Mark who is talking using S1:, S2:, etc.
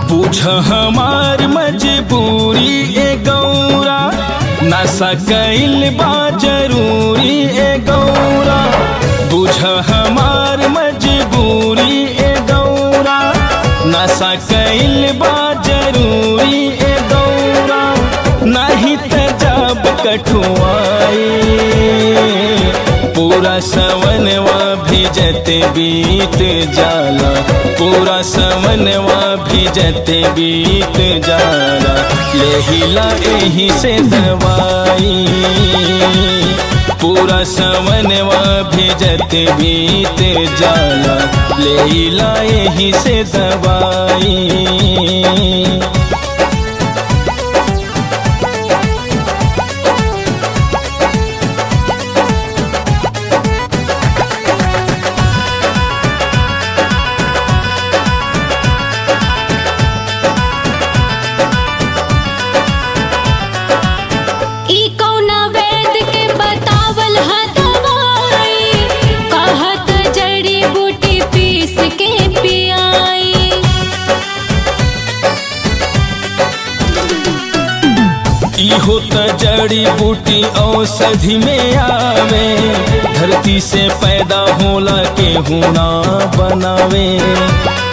S1: बुझ हमार मजबूरी ए गौरा नशा कैल बा जरूरी ए गौरा बुझ हमार मजबूरी ए गौरा नशा कैल बा जरूरी ए गौरा नहीं त जब कठुआई पूरा सवनवा भिजत बीत जाला पूरा सवनवा भिजत बीत जाला लेहिला एही से दवाई पूरा सवनवा भिजत बीत जाला लेहिला एही से दवाई
S2: ई कौना वैद के बतावल ह दवाई कहत जड़ी बूटी पीस के पियाई
S1: इहो त जड़ी बूटी औषधि में आवे धरती से पैदा होला के हुना बनावे